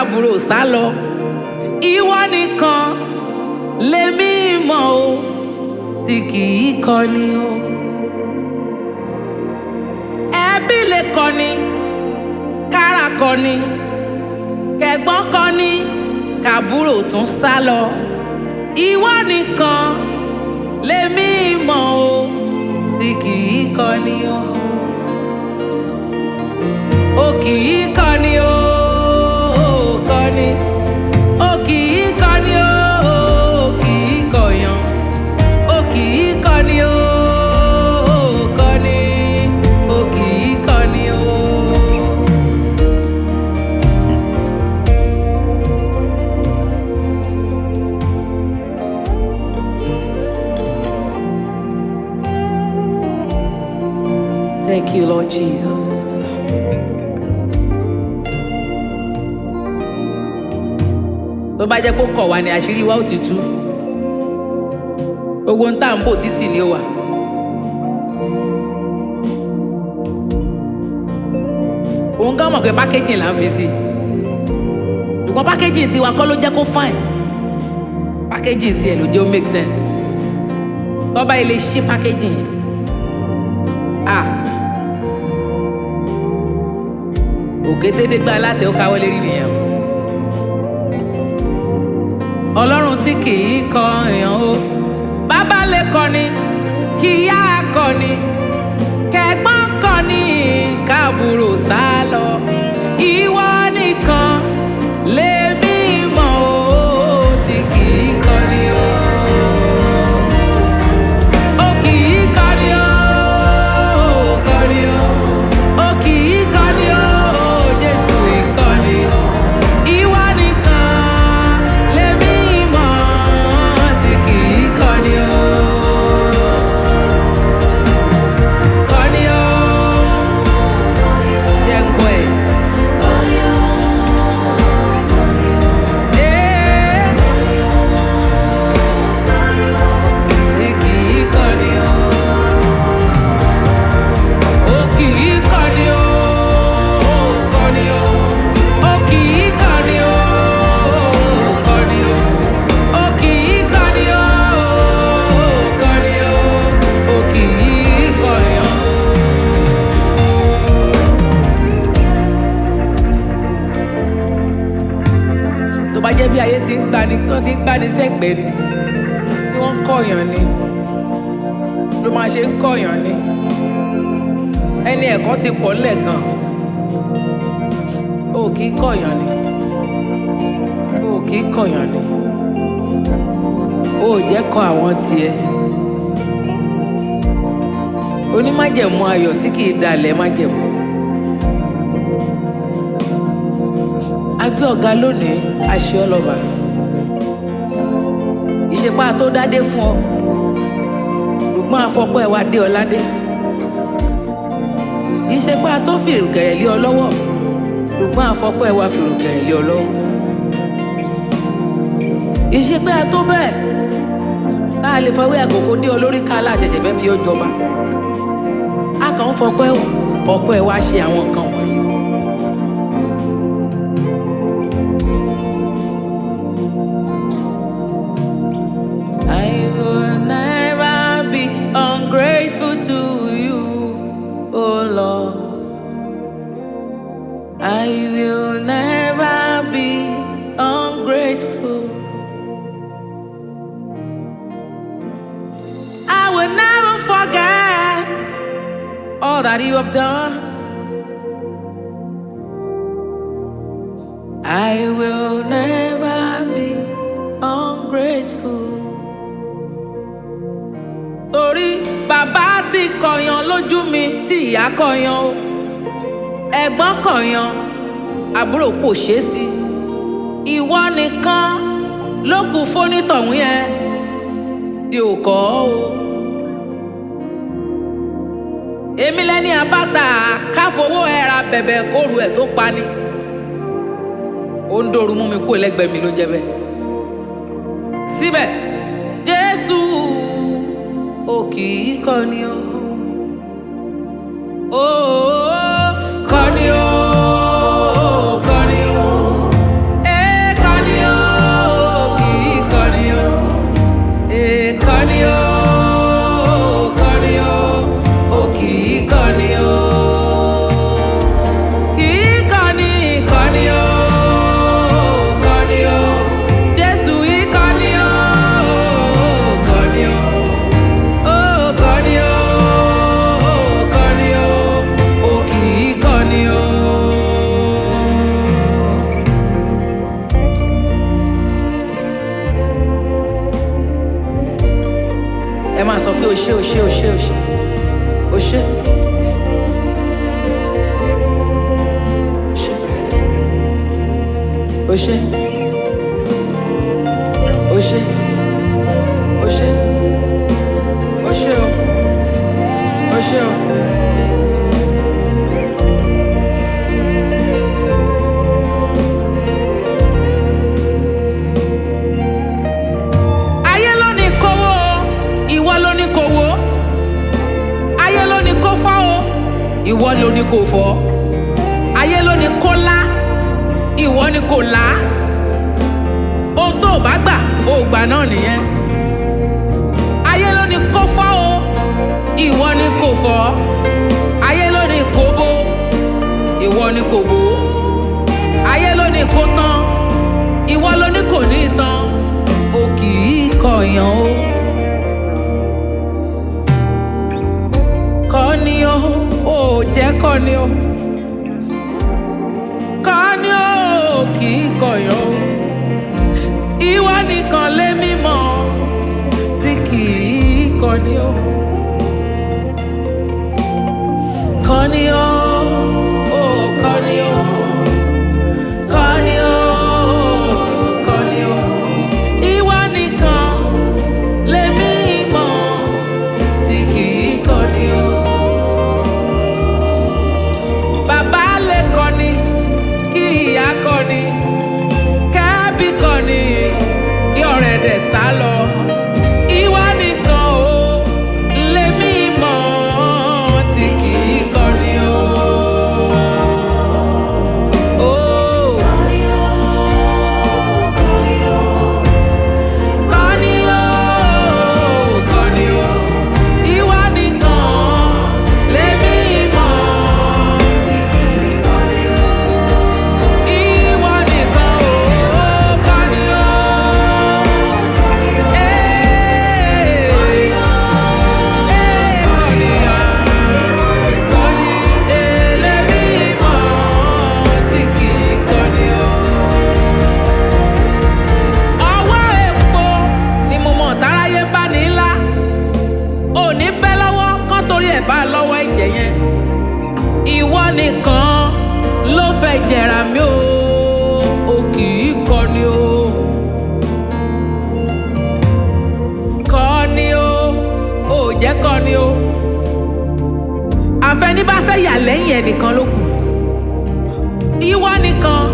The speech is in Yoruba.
káàbùrò sá lọ ìwọ nìkan lèmi mọ̀ o tí kì í kọni o ẹbí lè kọni kára kọni kẹ̀gbọ́n kọni káàbùrò tún sá lọ ìwọ nìkan lèmi mọ̀ o tí kì í kọni o o kì í kọni o o kọni o kì í kọni o o kì í kọyàn o kì í kọni o o kọni o kì í kọni o. Thank you, Lord Jesus. tó bá jẹ́ kó kọ̀ wá ní àṣírí wa ó ti tú gbogbo ń tà ń bò títì ni ó wà. òun gan mọ̀ pé pákéjì là ń fi sí ṣùgbọ́n pákéjì tiwa kọ́ ló jẹ́ kó fine pákéjì tiẹ̀ ló jẹ́ ó make sense tọ́ba ilé ṣí pákéjì yìí ah òkétédégbá alátẹ ó káwọ́ lérí nìyẹn o ọlọ́run tí kì í kọ èèyàn o bàbá lè kọni kí ìyá kọni kẹ̀gbọ́n kọni káàbùrò sá lọ ìwọ nìkan lèmi mọ̀ o tí kì í kọni o. O kì í kọni o, kọni o. O kì í kọni o, Jésù ìkọni o. Ìwọ nìkan lèmi mọ̀ tí kì í kọni o. Kọni o. Jẹ́ ń gbọ́ ẹ̀. Ee. Tí kì í kọni o. O kì í kọni o, kọni o. O kì í kọni o, kọni o. O kì í kọni o, kọni o. O kì í kọni o. tó bá jẹ́ bí ayé ti ń gbani wọ́n ti ń gbani sẹ́gbẹ̀ẹ́ ni bí wọ́n ń kọ̀yàn ni ló máa ṣe ń kọ̀yàn ni ẹni ẹ̀kọ́ ti pọ̀ ńlẹ̀ gan o kì í kọ̀yàn ni o kì í kọ̀yàn ni o ò jẹ́ kọ àwọn tiẹ̀ onímájẹ̀mú ayọ̀ tí kì í dalẹ̀ májẹ̀mú. agbé ọ̀gá lónìí aṣọ ọlọ́ba ìṣepá tó dádé fún ọ ṣùgbọ́n afọ́pọ́ ẹ̀ wá dé ọ ládé ìṣepá tó fìrùkẹ̀rẹ̀ lé ọ lọ́wọ́ ṣùgbọ́n afọ́pọ́ ẹ̀ wá fìrùkẹ̀rẹ̀ lé ọ lọ́wọ́ ìṣepá tó bẹ́ẹ̀ tá a lè fọwọ́ àkókò dé ọ lórí ká aláṣẹṣẹ fẹ́ fi ọ jọba a kàn ń fọpẹ́ ọ̀pọ̀ ẹ̀ wá ṣe àwọn nǹkan wọ̀nyí. I will never be ungrateful to you, oh Lord. I will never be ungrateful. I will never forget all that you have done. I will never be ungrateful. Torí bàbá ti kọ̀yàn lójú mi tí ìyá kọ̀yàn o. Ẹ̀gbọ́n kọ̀yàn, àbúrò kò ṣeé sí. Ìwọ nìkan ló kù fónítọ̀hún yẹn tí ò kọ́ o. Èmi lẹ́ni àbáta káfowó ẹ̀ra bẹ̀bẹ̀ kóru ẹ̀ tó pani ó ń dòru mú mi kú ẹlẹgbẹ́ mi ló jẹ́ bẹ́ẹ̀. síbẹ̀ jésù ò kì í kọni o. ó kọni o kọni o ẹ máa sọ pé o ṣé o ṣé o ṣé o ṣé o ṣé. O ṣé. O ṣé. O ṣé. O ṣé o. O ṣé o. Ayé ló ní kówó o, ìwọ ló ní kówó. Ayé ló ní kó fọ́ o, ìwọ ló ní kó fọ́. Ayé ló ní kó lá, ìwọ ní kó là á. Ohun tó o bá gbà, o ò gbà náà nìyẹn. Ayé ló ní kó fọ́ o, ìwọ ní kó fọ́. Ayé ló ní kó bó, ìwọ ní kó bó. Ayé ló ní kó tán, ìwọ ló ní kò ní tán. O kì í kọ̀yàn o. Kọ́ni o, ò jẹ́ kọ́ni o. Kọ́ni o, kì í kọ̀yàn o. Ìwọ nìkan lé mímọ́ tí kì í kọ́ni o. Kọ́ni o, ò kọ́ni o. Kọ́ni o, kọ́ni o. Ìwọ nìkan lèmi mọ̀ tí kì í kọ́ni o. Bàbá lè kọ́ni kí ìyá kọ́ni kẹ́bí kọ́ni kí ọ̀rẹ́ dẹ̀ sá lọ. Ìwọ nìkan o lèmi mọ̀ tí kì í kọ́ni o. Oh. Kọ́ni o, kọ́ni o, ìwọ nìkan lèmi mọ̀ tí kì í kọ́ni o. Ìwọ nìkan o, kọ́ni o. Ee, ee, kọ́ni o, kọ́ni, ee, lèmi mọ̀ tí kì í kọ́ni o ọwọ́ epo ni mo mọ̀ táráyé bá ní ńlá òní bẹ́ lọ́wọ́ kán torí ẹ̀ bá lọ́wọ́ ẹ̀jẹ̀ yẹn ìwọ nìkan ló fẹ́ jẹ̀rà mí o o kì í kọni o kọni o ò jẹ́ kọni o àfẹní bá fẹ́ yà lẹ́yìn ẹnìkan ló kù ìwọ nìkan